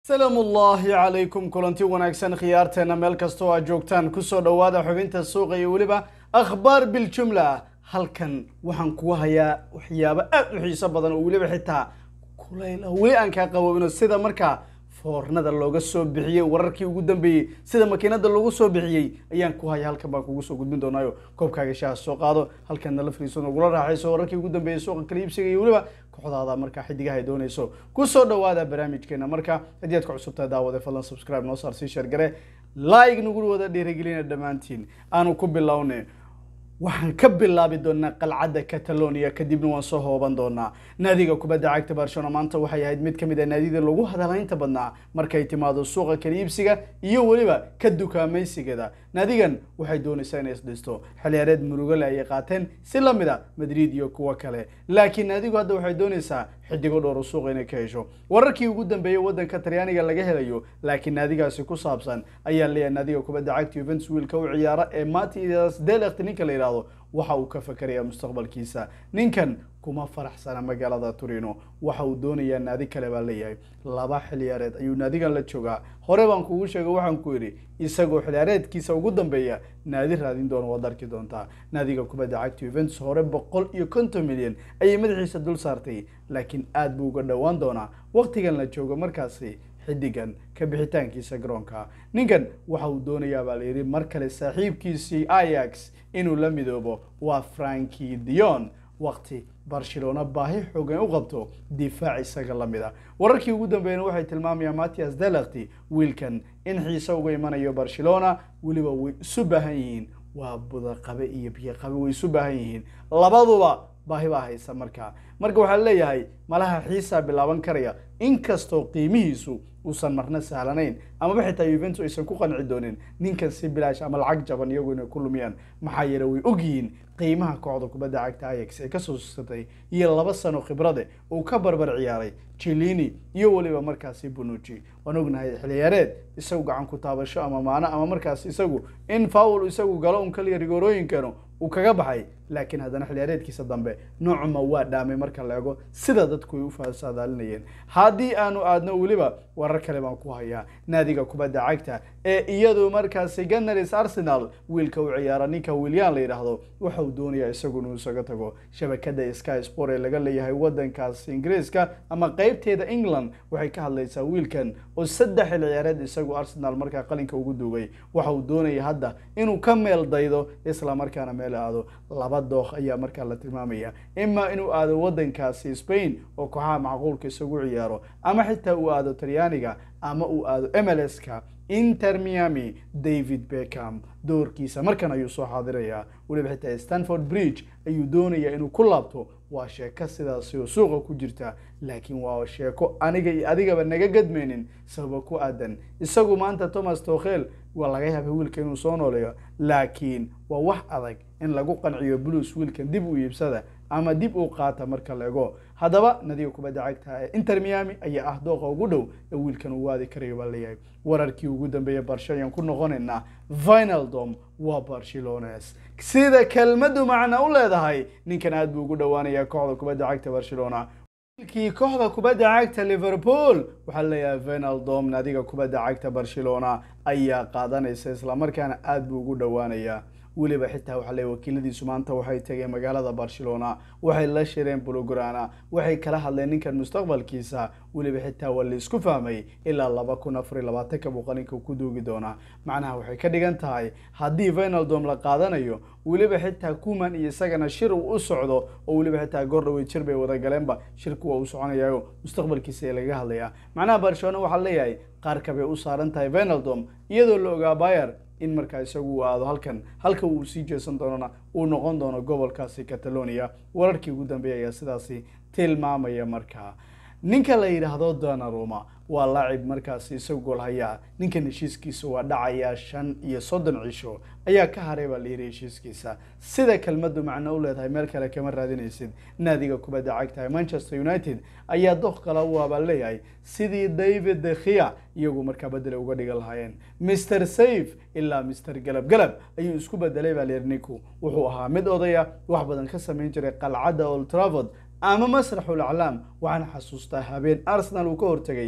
salaamu ullaahi calaykum kulanti wanaagsan khiyaarteena meel kastoo aad joogtaan kusoo dhowaada xubinta suuqa iyo weliba akhbaar biljumla halkan waxaan kugu hayaa waxyaabo aad u xiiso badan oo weliba xitaa kulayl ah weli aan kaa qaboobino sida markaa foornada looga soo bixiyey wararkii ugu dambeeyey sida makiinada loogu soo bixiyey ayaan ku haya halkan baan kugu soo gudbin doonaayo koobkaaga shaaha soo qaado halkan nala fariiso nagula raaxayso wararkii ugu dambeeyey suuqa kala iibsiga iyo weliba kooxdaada markaa xidigaha ay doonayso kusoo dhawaada barnaamijkeena marka haddii aad ka cusubtahay daawade fadlan subscribe noo saar sii sheergare like nagu wada dhiirigelina dhammaantiin aanu ku bilowne waxaan ka bilaabi doonaa qalcadda catalonia kadibna waan soo hooban doonaa naadiga kubadda cagta barcelona maanta waxay ahayd mid ka mid a naadida lagu hadalaynta badnaa markay timaado suuqa kala iibsiga iyo weliba ka dukaamaysigeeda naadigan waxay doonaysaa inay isdhisto xiliyaareed murugale ayay qaateen si la mid a madrid iyo kuwo kale laakiin naadigu hadda waxay doonaysaa xidigo dhowro suuqa inay ka hesho wararkii ugu dambeeyey waddanka talyaaniga laga helayo laakiin naadigaasi ku saabsan ayaa leeyahay naadiga kubadda cagta juventus wiilka u ciyaara ee matias delect ninka la yidhaahdo waxa uu ka fakarayaa mustaqbalkiisa ninkan kuma faraxsana magaalada turino waxa uu doonayaa naadi kale baa leeyahay laba xiliyaareed ayuu naadigan la joogaa hore baan kugu sheegay waxaan ku yidhi isagoo xiliyaareedkiisa ugu dambeeya naadi raadin doono waad arki doontaa naadiga kubadda cagta juventus hore boqol iyo konton milyan ayay madaxiisa dul saartay laakiin aad buu uga dhowaan doonaa waqtigan la joogo markaasi xidigan ka bixitaankiisa garoonka ninkan waxa uu doonayaa baa layidhi mar kale saaxiibkiisii ayax inuu la midoobo waa franki dion waqti barcelona baahi xoogan u qabto difaac isaga la mid a wararkii ugu dambeeyana waxay tilmaamayaan matias delakti wiilkan in xiise uga imanayo barcelona weliba way isu baahan yihiin waa budaqabe iyo biyoqabe way isu baahan yihiin labaduba baahi baa haysa markaa marka waxaa leeyahay malaha xiisaa bilaaban karaya inkastoo qiimihiisu uusan marna sahlanayn amaba xitaa yuventus aysan ku qanci doonin ninkan si bilaash ama lacag jaban iyagu inay ku lumiyaan maxaa yeele way ogyihiin qiimaha kooxda kubadda cagta ayax ee kasoo sugsatay iyo laba sano khibrade uu ka barbar ciyaaray jilini iyo weliba markaasi bunuji waan ognahay xiliyaareed isagu gacan ku taabasho ama maano ama markaas isagu in faul isagu galo un kaliya rigoorooyinkanu uu kaga baxay laakiin haddana xiliyaareedkiisa dambe noocuma waa dhaamay marka la ego sida dadku ay u fasaadaalinayeen haddii aanu aadno weliba warar kale baan ku hayaa naadiga kubadda cagta ee iyadu markaasi ganaris arsenal wiilka u ciyaara ninka william la yidhaahdo waxa uu doonayaa isagu inuu isaga tago shabakada sky sport ee laga leeyahay wadankaas ingiriiska ama qeybteeda england waxay ka hadlaysaa wiilkan oo saddex xil ciyaareed isagu arsenal markaa qalinka ugu duugay waxa uu doonaya hadda inuu ka meel daydo isla markaana meel aado laba dooq ayaa markaa la tilmaamaya ima inuu aado wadankaasi spain oo kooxaha macquulka isagu ciyaaro ama xitaa uu aado talyaaniga ama uu aado mlska inter miami david beckham doorkiisa markan ayuu soo xaadirayaa weliba xitaa stanford bridge ayuu doonayaa inuu ku laabto waa sheeko sidaasi oo suuqa ku jirta laakiin waa sheeko aniga iyo adigaba naga gadmaynin sababa ku aadan isagu maanta thomas tokhel waa laga yaabay wiilka inuu soo nooleeyo laakiin waa wax adag in lagu qanciyo blues wiilkan dib u iibsada ama dib u qaata marka la ego haddaba nadiga kubadda cagta ee inter miami ayaa ah dooqa ugu dhow ee wiilkan uu waadi karayo baa leeyahay wararkii ugu dambeeyay barsho ayaan ku noqonaynaa vinaldom waa barcelones sida kelmaddu macna u leedahay ninkan aad buu ugu dhowaanayaa kooxda kubadda cagta barcelona wiilkii kooxda kubadda cagta liverpool waxaa leeyahay vinaldom naadiga kubadda cagta barcelona ayaa qaadanaysa islamarkaana aad buu ugu dhowaanayaa weliba xitaa waxaa leeyahy wakiiladiisu maanta waxay tageen magaalada barcelona waxay la shireen bulograna waxay kala hadleen ninkan mustaqbalkiisa weliba xitaa waa la isku fahmay ilaa laba kun afar iyo labaatanka buu qalinka ku duugi doonaa macnaha waxay ka dhigan tahay haddii vinaldom la qaadanayo weliba xitaa kuman iyo isagana shir uu u socdo oo weliba xitaa goor dhawey jir bay wadagaleenba shirku waa uu soconayayo mustaqbalkiisa ee laga hadlayaa macnaha barcelona waxaa leeyahay qaarka bay u saaran tahay vinaldom iyadoo la ogaa bayer in markaa isagu uu aado halkan halka uu sii jeesan doonona uu noqon doono gobolkaasi catalonia wararkii ugu dambeeya ayaa sidaasi tilmaamaya markaa ninka la yidhaahdo donaruma waa laacib markaasi isagu goolhayaa ninkan heshiiskiisa waa dhacayaa shan iyo soddon cisho ayaa ka haray baa layidhi heshiiskiisa sida kelmaddu macno u leedahay meel kale kama raadinaysid naadiga kubadda cagtahay manchester united ayaa doq kala u abaa leeyahay sidii david dekhia iyagu markaa bedele uga dhigan lahaayeen mr safe ilaa mr galab galab ayuu isku bedelay baa layidhi ninku wuxuu ahaa mid odaya wax badan ka samayn jiray qalcadda old travord ama masraxul aclaam waxaan xasuustaa habeen arsenal uu ka hortegay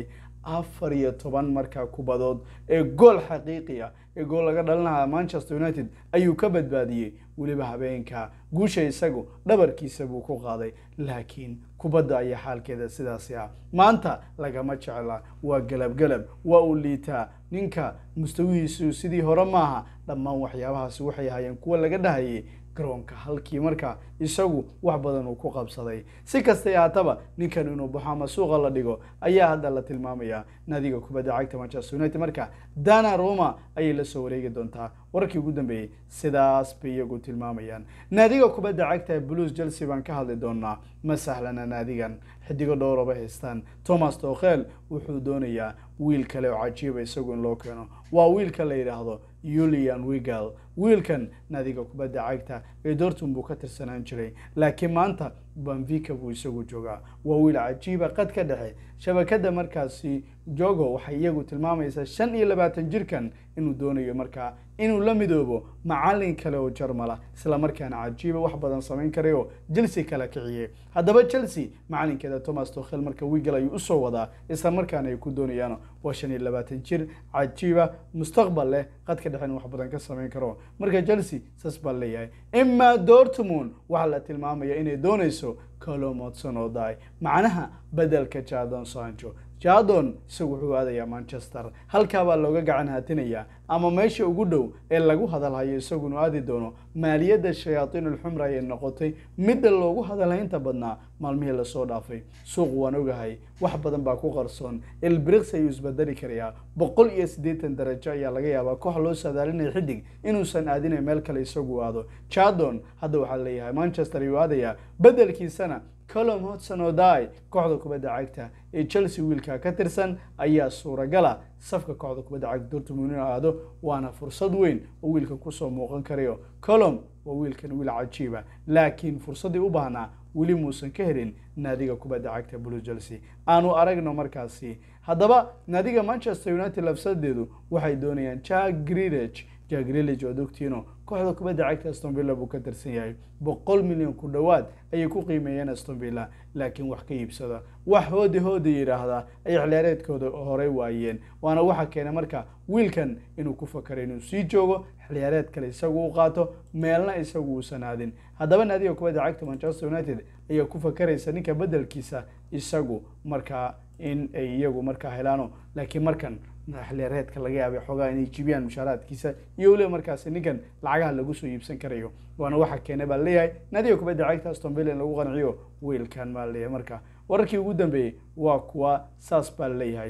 afar iyo toban markaa kubadood ee gool xaqiiqi ah ee gool laga dhalinaha manchester united ayuu ka badbaadiyey weliba habeenka guusha isagu dhabarkiisa buu ku qaaday laakiin kubadda ayaa xaalkeeda sidaasi ah maanta lagama jecla waa galabgalab waa uu liitaa ninka mustawihiisu sidii hore maaha dhammaan waxyaabahaasi waxay ahaayeen kuwa laga dhahayay garoonka halkii marka isagu wax badan uu ku qabsaday si kastay ahaataba ninkan inuu baxo ama suuqa la dhigo ayaa hadda la tilmaamayaa naadiga kubadda cagta manchester united marka dana roma ayay la soo wareegi doontaa warkii ugu dambeeyey sidaas bay iyagu tilmaamayaan naadiga kubadda cagta ee blues chelsea baan ka hadli doonaa ma sahlana naadigan xidigo dhowraba haystaan thomas tokhel wuxuu doonayaa wiil kale oo cajiiba isagu in loo keeno waa wiilka la yidhaahdo julian wigal wiilkan naadiga kubadda cagta ee dortmund buu ka tirsanaan jiray laakiin maanta banvika buu isagu joogaa waa wiil cajiiba qad ka dhexe shabakada markaasi jogo waxay iyagu tilmaamaysaa shan iyo labaatan jirkan inuu doonayo markaa inuu la midoobo macalin kale oo jarmala isla markaana cajiiba wax badan samayn karay oo chelsea kala kiciyey haddaba chelsea macalinkeeda thomas tokhel marka wigal ayuu usoo wadaa isla markaana ay ku doonayaan waa shan iyo labaatan jir cajiiba mustaqbal leh qadka dhexe in wax badan ka samayn karo marka chelsea saas baa leeyahay imaa dortmund waxaa la tilmaamaya inay doonayso colomodson oo daay macnaha bedelka jadon sancho jadon isagu wuxuu aadayaa manchester halkaabaa looga gacan haatinayaa ama meesha ugu dhow ee lagu hadalhayo isagunu aadi doono maaliyadda shayaatiin ulxumra ayay noqotay midda loogu hadalhaynta badnaa maalmihii lasoo dhaafay suuq waan ogahay wax badan baa ku qarsoon elbrix ayuu isbedeli karayaa boqol iyo siddeetan darajo ayaa laga yaabaa koox loo saadaalinaya xidig inuusan aadinay meel kale isagu aado jadon hadda waxaa leeyahay manchester ayuu aadayaa bedelkiisana colom hodson oday kooxda kubadda cagta ee chelsea wiilka ka tirsan ayaa suuragala safka kooxda kubadda cagta dortmund inuu aado waana fursad weyn oo wiilkan kusoo muuqan karayo colom waa wiilkan wiil cajiiba laakiin fursaddii u baahnaa weli muusan ka helin naadiga kubadda cagta blue chelsea aanu aragno markaasi haddaba naadiga manchester united lafsadeedu waxay doonayaan jack greenage jack greenage oo dogtiino kooxda kubadda cagta aston villa buu ka tirsan yahay boqol milyan ku dhowaad ayay ku qiimeeyeen aston villa laakiin wax ka iibsada wax hoodi hoodi yidhaahdaa ay xiliyaareedkooda horey waayeen waana waxa keenay marka wiilkan inuu ku fakaro inuu sii joogo xiliyaareed kale isagu u qaato meelna isagu uusan aadin haddaba naadiga kubadda cagta manchester united ayaa ku fakaraysa ninka bedelkiisa isagu markaa in ay iyagu markaa helaano laakiin markan xiliyaareedka laga yaabay xoogaa inay jibiyaan mushaaraadkiisa iyo weliba markaasi ninkan lacagaha lagu soo iibsan karayo waana waxa keenay baa leeyahay naadiga kubadda cagta aston villa in lagu qanciyo wiilkan baa leeyahay marka wararkii ugu dambeeyey waa kuwa saas baa leeyahay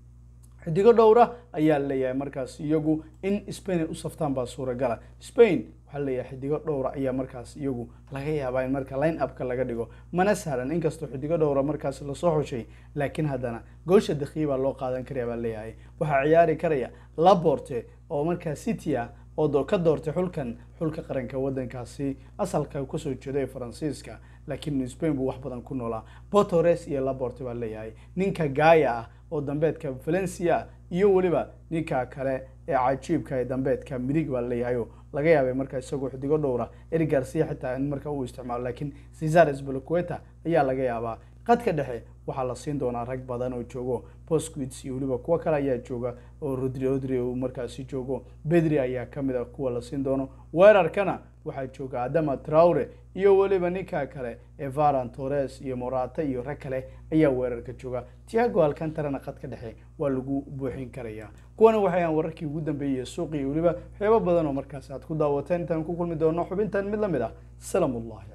xidigo dhowra ayaa leeyahay markaas iyagu in spain ay u saftaan baa suuragala spain waxaa leeyahay xidigo dhowra ayaa markaas iyagu laga yaabaa in marka line upka laga dhigo mana sahlan inkastoo xidigo dhowra markaas lasoo xushay laakiin haddana goosha dakiya baa loo qaadan karaya baa leeyahay waxaa ciyaari karaya laborte oo markaa city ah oo ka doortay xulkan xulka qaranka wadankaasi asalka kasoo jeeda ee faransiiska laakiin spain buu wax badan ku noolaa botores iyo laborte baa leeyahay ninka gaaya ah oo dambeedka valencia iyo weliba ninka kale ee cajiibka ee dambeedka midig baa leeyahayo laga yaabay markaa isagoo xidigo dhowra eri garcia xitaa in markaa uu isticmaalo laakiin cesar sbaloqueta ayaa laga yaabaa qadka dhexe waxaa la siin doonaa rag badan oo joogo bosquits iyo weliba kuwo kale ayaa jooga oo rodri rodri uu markaasi joogo bedri ayaa kamid a kuwa la siin doono weerarkana waxaa jooga adama traure iyo weliba ninka kale ee varan torres iyo morata iyo rag kale ayaa weerarka jooga tiago alcantarana qadka dhexe waa lagu buuxin karaya kuwana waxay aan wararkii ugu dambeeyey suuqii weliba waxyaabo badan oo markaasi aad ku daawateen intaan ku kulmi doono xubintan mid lamid ah salaam ullahi